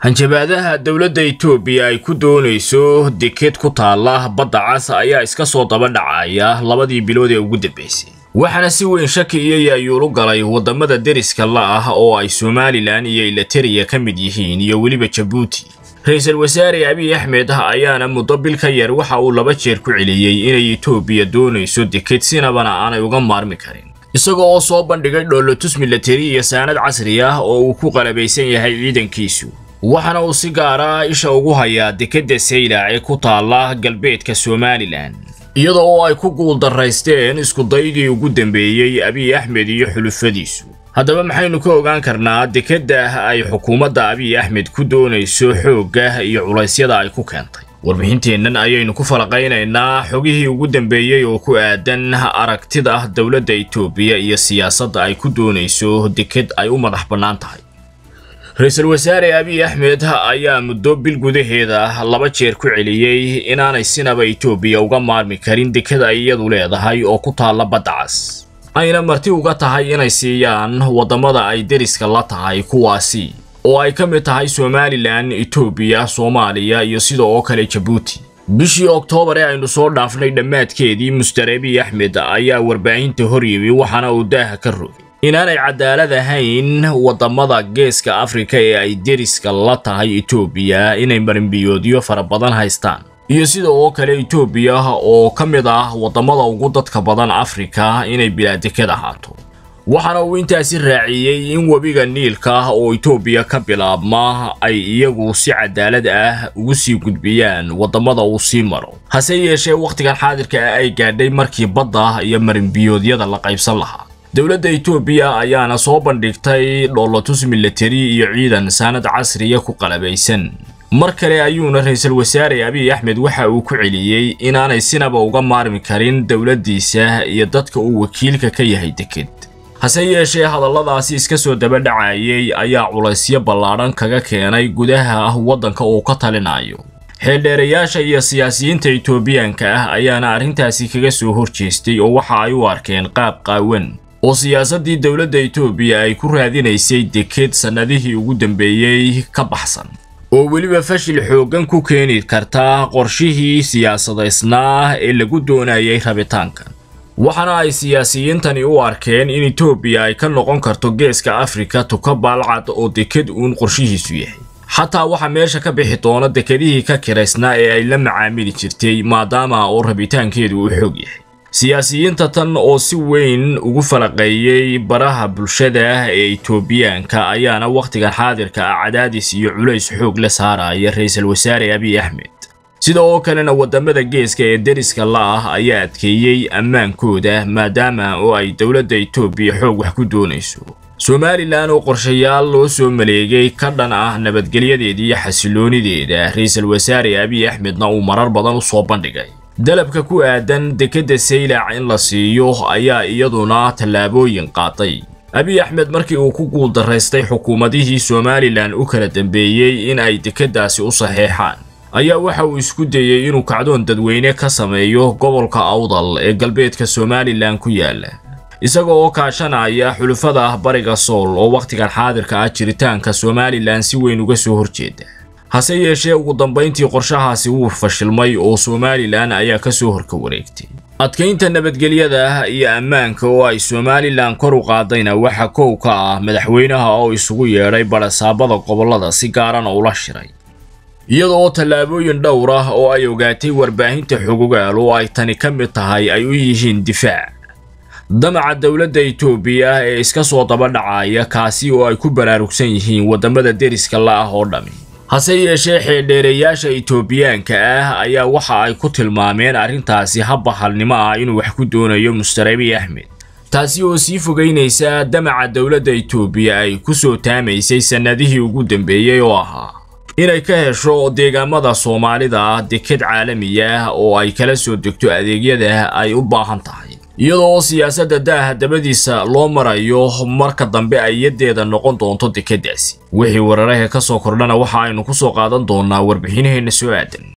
hanjabaadaha dowladda itoobiya ay ku doonayso deked ku taalla badda cas ayaa iska soo daba dhacaya labadii bilood ee ugu dambaysay waxaana si weyn shaki iyo yaayuulu galay waddamada deriska la ah oo ay somalilan iyo ilateriya ka mid yihiin iyo weliba jabuuti ra-iisul wasaare abiy axmed ayaana muddo bil ka yar waxa uu laba jeer ku celiyey inay itoobiya doonayso deked sinabana aanay uga maarmi karin isagoo oo soo bandhigay dhoolotus milateri iyo saanad casri ah oo uu ku qalabaysan yahay ciidankiisu waxaana uu si gaara isha ugu hayaa dekedda saylac ee ku taalla galbeedka somalilan iyada oo ay ku guuldaraysteen iskudaygii ugu dambeeyey abiy axmed iyo xulufadiisu haddaba maxaynu ka ogaan karnaa dekedda ay xukuumadda abiy axmed ku doonayso xoogga iyo culaysyada ay ku keentay warbixinteennan ayaynu ku falaqaynaynaa xogihii ugu dambeeyey oo ku aadan aragtida dowladda itoobiya iyo siyaasadda ay ku doonayso deked ay u madax bannaan tahay ra-iisul wasaare abiy axmed ayaa muddo bil gudaheeda laba jeer ku celiyey inaanay sinaba itoobiya uga maarmi karin deked ay iyadu leedahay oo ku taalla badda cas ayna marti uga tahay inay siiyaan waddamada ay deriska la tahay kuwaasi oo ay ka mid tahay somalilan itoobiya soomaaliya iyo sida oo kale jabuuti bishii oktoobar ee aynu soo dhaafnay dhammaadkeedii muster abiy axmed ayaa warbaahinta hor yimi waxaana uu daaha ka rogay inaanay cadaalad ahayn waddamada geeska afrika ee ay deriska la tahay itoobiya inay marinbiyoodyo fara badan haystaan iyo sida oo kale itoobiya oo ka mid ah waddamada ugu dadka badan afrika inay bilaadeked ahaato waxaana uu intaasi raaciyey in webiga niilka oo itoobiya ka bilaabma ay iyagu si cadaalad ah ugu sii gudbiyaan waddamada uu sii maro hase yeeshee wakhtigan xaadirka ah ay gaadhay markii badda iyo marinbiyoodyada la qaybsan lahaa dowladda itoobiya ayaana soo bandhigtay dhoolotus milateri iyo ciidan saanad casriya ku qalabaysan mar kale ayuuna ra-iisul wasaare abiy axmed waxa uu ku celiyey inaanay sinaba uga maarmi karin dowladdiisa iyo dadka uu wakiilka ka yahay deked hase yeeshee hadalladaasi iska soo daba dhacayay ayaa culaysyo ballaadhan kaga keenay gudaha waddanka uu ka talinayo xeeldheerayaasha iyo siyaasiyiinta itoobiyaanka ah ayaana arrintaasi kaga soo horjeestay oo waxa ay u arkeen qaab qaawan oo siyaasaddii dowladda itoobiya ay ku raadinaysay deked sannadihii ugu dambeeyey ka baxsan oo weliba fashil xooggan ku keeni karta qorshihii siyaasadaysnaa ee lagu doonayay rabitaankan waxaana ay siyaasiyiintani u arkeen in itoobiya ay ka noqon karto geeska afrika tuka baalcad oo deked uun qorshihiisu yahay xataa waxaa meesha ka bixi doona dekedihii ka kiraysnaa ee ay la macaamili jirtay maadaama oo rabitaankeedu uu xoog yahay siyaasiyiinta tan oo si weyn ugu falaqeeyey baraha bulshada ee itoobiyaanka ayaana wakhtigan xaadirka ah cadaadis iyo culays xoog la saaraya ra-iisul wasaare abiy axmed sida oo kalena waddamada geeska ee deriska la ah ayaa adkeeyey ammaankooda maadaama oo ay dowladda itoobiya xoog wax ku doonayso somalilan oo qorshayaal loo soo maleegay ka dhan ah nabadgelyadeeda iyo xasiloonideeda ra-iisul wasaare abiy axmedna uu marar badan u soo bandhigay dalabka ku aadan dekedda saylac in la siiyo ayaa iyaduna tallaabooyin qaaday abiy axmed markii uu ku guuldaraystay xukuumadihii somalilan u kala dambeeyey in ay dekeddaasi u saxeexaan ayaa waxa uu isku dayey inuu kacdoon dadweyne ka sameeyo gobolka awdal ee galbeedka somalilan ku yaala isaga oo kaashanaya xulufada bariga sool oo wakhtigan xaadirka ah jiritaanka somalilan si weyn uga soo horjeeda hase yeeshee ugu dambayntii qorshahaasi wuu fashilmay oo somalilan ayaa ka soo horka wareegtay adkaynta nabadgelyada iyo ammaanka oo ay somalilan kor u qaadayna waxa kow ka ah madaxweynaha oo isugu yeedhay barasaabada gobollada si gaarana ula shiray iyada oo tallaabooyin dhowr ah oo ay ogaatay warbaahinta xogogaal oo ay tani ka mid tahay ay u yihiin difaac damaca dowladda itoobiya ee iska soo daba dhacaya kaasi oo ay ku baraarugsan yihiin waddamada deriska la ah oo dhammi hase yeeshee xeeldheereyaasha itoobiyaanka ah ayaa waxa ay ku tilmaameen arrintaasi habbahalnimo ah inuu wax ku doonayo muster abiy axmed taasi oo sii fogaynaysa damaca dowladda itoobiya ay ku soo taamaysay sannadihii ugu dambeeyey oo ahaa inay ka hesho deegaamada soomaalida ah deked caalamiya oo ay kala soo degto adeegyada ay u baahan tahay iyadoo siyaasadda daaha dabadiisa loo marayo marka dambe ay yadeeda noqon doonto dekeddaasi wixii wararaha ka soo kordhana waxa aynu ku soo qaadan doonaa warbixinaheenna soo aadan